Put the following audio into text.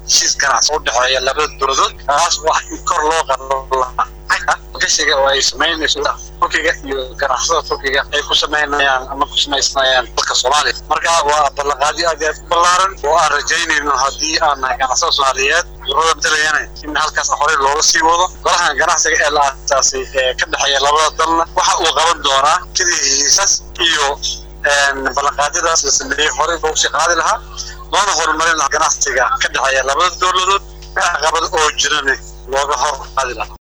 heshiis ganacsi u dhexeeya labada dowladood kaas wax in kor loo qado gashiga oo ay samaynayso turkiga iyo ganacsada turkiga ay ku samaynayaan ama ku samaysanayaan dalka soomaaliya marka waa ballanqaadyo aad iyo aad u ballaaran oo aan rajaynayno haddii aan nahay ganacsada soomaaliyeed urada matalayana in halkaas horey looga sii wado golahan ganacsiga ee la aasaasay ee ka dhexeeya labada dalna waxa uu qaban doonaa sidii heshiisas iyo ballanqaadyadaas la sameeyey horey loogu sii qaadi lahaa loona horumarin lahaa ganacsiga ka dhexeeya labada dowladood caqabad oo jirana looga hor qaadi lahaa